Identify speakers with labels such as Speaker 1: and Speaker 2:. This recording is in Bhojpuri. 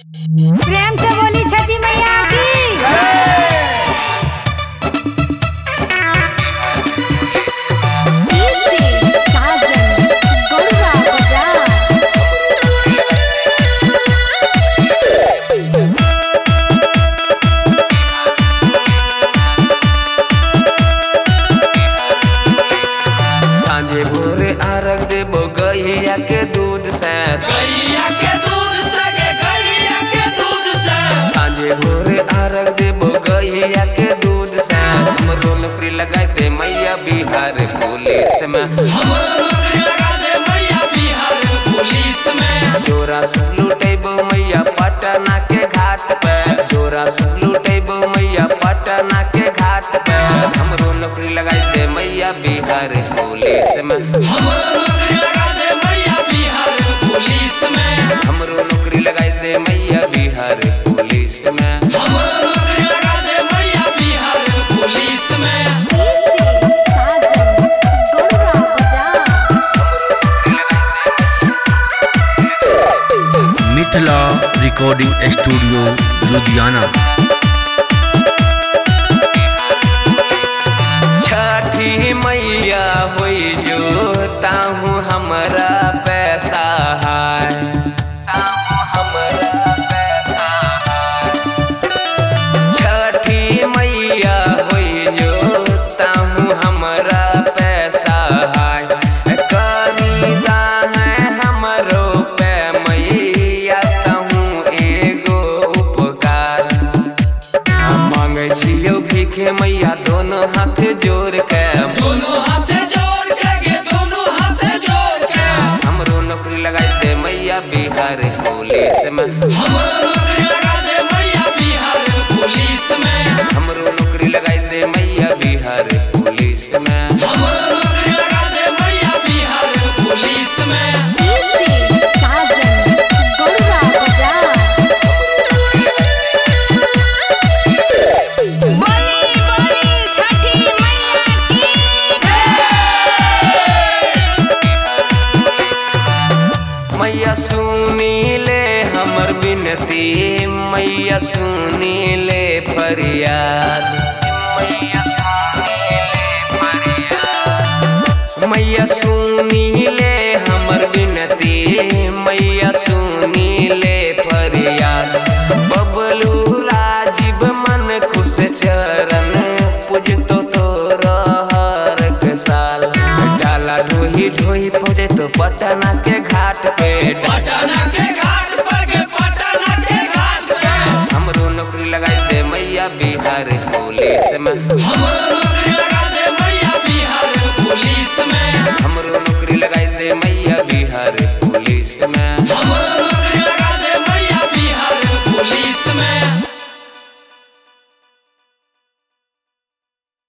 Speaker 1: प्रेम से बोली छठी मैया की साजन गौरा बजा
Speaker 2: सांझे भोरे अर्घ देबो गैया के दूध से
Speaker 3: गैया के दूध से गे गैया के दूध से
Speaker 2: सांझे भोरे अर्घ देबो गैया के दूध से हमरो नौकरी लगाई दे मैया बिहार पुलिस में
Speaker 3: हमरो नौकरी लगा दे मैया बिहार पुलिस में
Speaker 2: जोरा से लुटेबो मैया पटना के घाट पे जोरा से लुटेबो मैया पटना के घाट पे हमरो नौकरी लगाई दे मैया बिहार पुलिस में
Speaker 3: हमरो नौकरी लगा दे मैया बिहार पुलिस में
Speaker 2: हमरो नौकरी लगाई दे मैया बिहार पुलिस में
Speaker 3: हमरो नौकरी लगा दे मैया बिहार पुलिस में
Speaker 1: साजन गौरा बजा
Speaker 4: मिथिला रिकॉर्डिंग स्टूडियो लुधियाना
Speaker 2: छठी मैया होई जो ताहू हमरा पैसा है ताहू हमरा पैसा है छठी मैया होई जो ताहू हमरा पैसा है कविता है हमरो पे मैया ताहू एगो उपकार हम मांगे छियो भीखे मैया दोनों हाथ जोड़ के
Speaker 3: दोनों हाथ जोड़ के गे दोनों हाथ जोड़ के
Speaker 2: हमरो नौकरी लगाई दे मैया बिहार पुलिस में
Speaker 3: हमरो नौकरी लगा दे मैया बिहार पुलिस में
Speaker 2: हमरो नौकरी लगाई दे मैया बिहार पुलिस में
Speaker 3: हमरो नौकरी लगा दे मैया बिहार पुलिस में
Speaker 1: साजन गौरा बजा बोली बोली छठी मैया की
Speaker 2: मैया सुनी ले हमर बिनती मैया सुनी ले फरियाद मैया सुनी ले फरियाद मैया सुनी ले हमर बिनती मैया सुनी ले फरियाद बबलू राजीव मन खुश चरण पूजतो तोर हर एक साल डाला ढोही ढोही पहुँचे तो पटना के घाट पे
Speaker 3: पटना के घाट पर गे पटना के घाट पे
Speaker 2: हमरो नौकरी लगाई दे मैया बिहार पुलिस में
Speaker 3: हमरो नौकरी